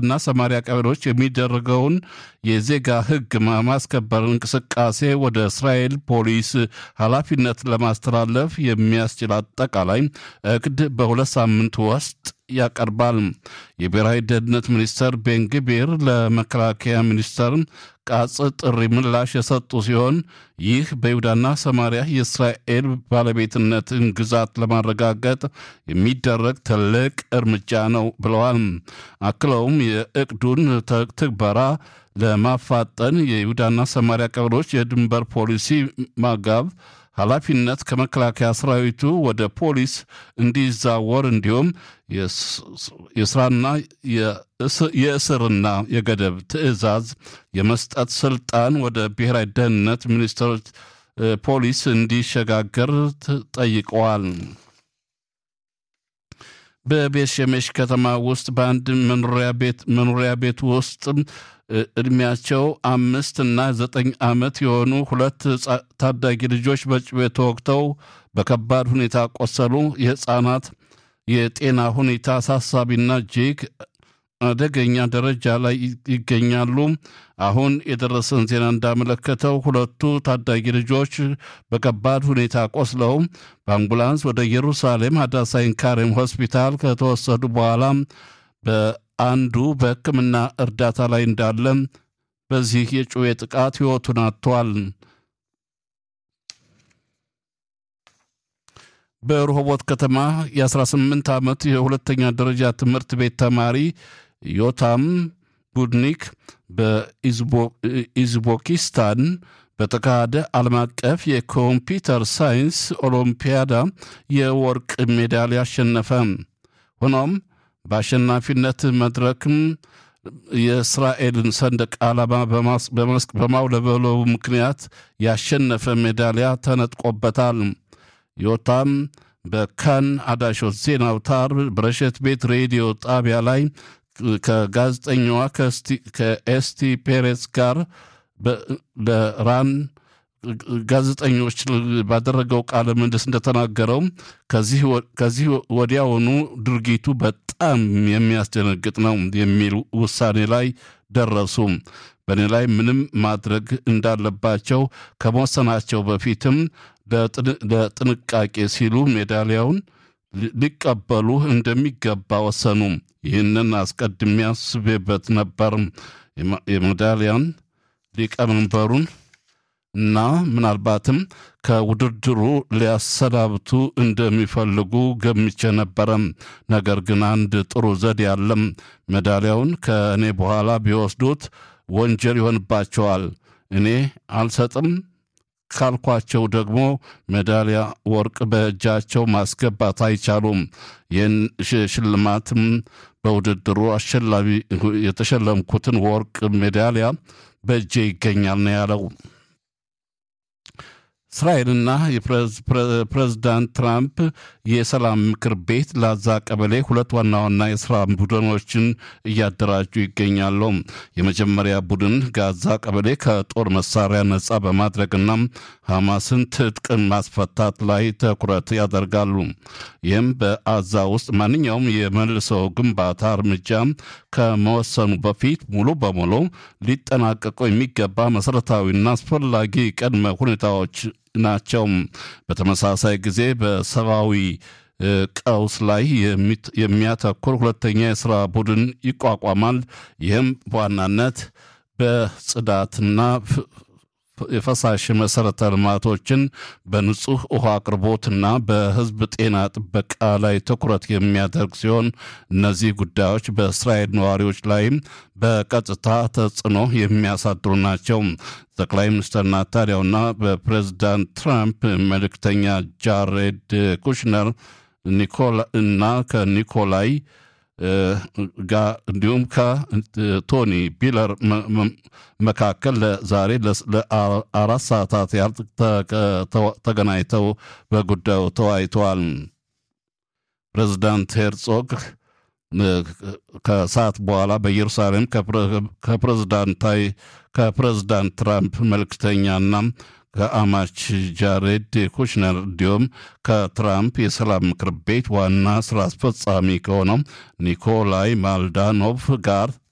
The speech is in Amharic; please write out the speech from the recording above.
በይሁዳና ሰማሪያ ቀበሌዎች የሚደረገውን የዜጋ ሕግ ማስከበር እንቅስቃሴ ወደ እስራኤል ፖሊስ ኃላፊነት ለማስተላለፍ የሚያስችል አጠቃላይ እቅድ በሁለት ሳምንት ውስጥ ያቀርባል። የብሔራዊ ደህንነት ሚኒስተር ቤንግቢር ለመከላከያ ሚኒስተር ቃጽ ጥሪ ምላሽ የሰጡ ሲሆን ይህ በይሁዳና ሰማሪያ የእስራኤል ባለቤትነትን ግዛት ለማረጋገጥ የሚደረግ ትልቅ እርምጃ ነው ብለዋል። አክለውም የእቅዱን ትግበራ ለማፋጠን የይሁዳና ሰማሪያ ቀበሌዎች የድንበር ፖሊሲ ማጋብ ኃላፊነት ከመከላከያ ሰራዊቱ ወደ ፖሊስ እንዲዛወር እንዲሁም የስራና የእስርና የገደብ ትዕዛዝ የመስጠት ስልጣን ወደ ብሔራዊ ደህንነት ሚኒስትሮች ፖሊስ እንዲሸጋገር ጠይቀዋል። በቤት ሸሜሽ ከተማ ውስጥ በአንድ መኖሪያ ቤት ውስጥ እድሜያቸው አምስት እና ዘጠኝ ዓመት የሆኑ ሁለት ታዳጊ ልጆች በጩቤ ተወግተው በከባድ ሁኔታ ቆሰሉ። የሕፃናት የጤና ሁኔታ አሳሳቢና እጅግ አደገኛ ደረጃ ላይ ይገኛሉ። አሁን የደረሰን ዜና እንዳመለከተው ሁለቱ ታዳጊ ልጆች በከባድ ሁኔታ ቆስለው በአምቡላንስ ወደ ኢየሩሳሌም ሀዳሳይን ካሬም ሆስፒታል ከተወሰዱ በኋላ በአንዱ በሕክምና እርዳታ ላይ እንዳለ በዚህ የጩቤ ጥቃት ሕይወቱን አጥቷል። በረሆቦት ከተማ የ18 ዓመት የሁለተኛ ደረጃ ትምህርት ቤት ተማሪ ዮታም ቡድኒክ በኢዝቦኪስታን በተካሄደ ዓለም አቀፍ የኮምፒውተር ሳይንስ ኦሎምፒያዳ የወርቅ ሜዳሊያ አሸነፈ። ሆኖም በአሸናፊነት መድረክም የእስራኤልን ሰንደቅ ዓላማ በማውለበለቡ ምክንያት ያሸነፈ ሜዳሊያ ተነጥቆበታል። ዮታም በካን አዳሾት ዜና አውታር በረሸት ቤት ሬዲዮ ጣቢያ ላይ ከጋዜጠኛዋ ከኤስቲ ፔሬስ ጋር ለራን ጋዜጠኞች ባደረገው ቃለ ምልልስ እንደተናገረው ከዚህ ወዲያውኑ ድርጊቱ በጣም የሚያስደነግጥ ነው የሚል ውሳኔ ላይ ደረሱ። በእኔ ላይ ምንም ማድረግ እንዳለባቸው ከመወሰናቸው በፊትም ለጥንቃቄ ሲሉ ሜዳሊያውን ሊቀበሉ እንደሚገባ ወሰኑ። ይህንን አስቀድሜ አስቤበት ነበር። የሜዳሊያን ሊቀመንበሩን እና ምናልባትም ከውድድሩ ሊያሰናብቱ እንደሚፈልጉ ገምቼ ነበረ። ነገር ግን አንድ ጥሩ ዘዴ ያለም ሜዳሊያውን ከእኔ በኋላ ቢወስዱት ወንጀል ይሆንባቸዋል። እኔ አልሰጥም ካልኳቸው ደግሞ ሜዳሊያ ወርቅ በእጃቸው ማስገባት አይቻሉም። ይህን ሽልማትም በውድድሩ አሸላሚ የተሸለምኩትን ወርቅ ሜዳሊያ በእጄ ይገኛል ነው ያለው። እስራኤልና የፕሬዝዳንት ትራምፕ የሰላም ምክር ቤት ላዛ ቀበሌ ሁለት ዋና ዋና የስራ ቡድኖችን እያደራጁ ይገኛሉ። የመጀመሪያ ቡድን ጋዛ ቀበሌ ከጦር መሳሪያ ነጻ በማድረግና ሐማስን ትጥቅ ማስፈታት ላይ ትኩረት ያደርጋሉ። ይህም በአዛ ውስጥ ማንኛውም የመልሶ ግንባታ እርምጃ ከመወሰኑ በፊት ሙሉ በሙሉ ሊጠናቀቁ የሚገባ መሠረታዊና አስፈላጊ ቅድመ ሁኔታዎች ናቸው። በተመሳሳይ ጊዜ በሰብአዊ ቀውስ ላይ የሚያተኩር ሁለተኛ የሥራ ቡድን ይቋቋማል። ይህም በዋናነት በጽዳትና የፈሳሽ መሠረተ ልማቶችን በንጹህ ውሃ አቅርቦትና በሕዝብ ጤና ጥበቃ ላይ ትኩረት የሚያደርግ ሲሆን እነዚህ ጉዳዮች በእስራኤል ነዋሪዎች ላይም በቀጥታ ተጽዕኖ የሚያሳድሩ ናቸው። ጠቅላይ ሚኒስትር ናታንያሁና በፕሬዚዳንት ትራምፕ መልእክተኛ ጃሬድ ኩሽነር እና ከኒኮላይ ጋር እንዲሁም ከቶኒ ቢለር መካከል ዛሬ ለአራት ሰዓታት ያህል ተገናኝተው በጉዳዩ ተወያይተዋል። ፕሬዚዳንት ሄርጾግ ከሰዓት በኋላ በኢየሩሳሌም ከፕሬዝዳንታዊ ከፕሬዝዳንት ትራምፕ መልክተኛና ከአማች ጃሬድ ኩሽነር እንዲሁም ከትራምፕ የሰላም ምክር ቤት ዋና ስራ አስፈጻሚ ከሆነው ኒኮላይ ማልዳኖቭ ጋር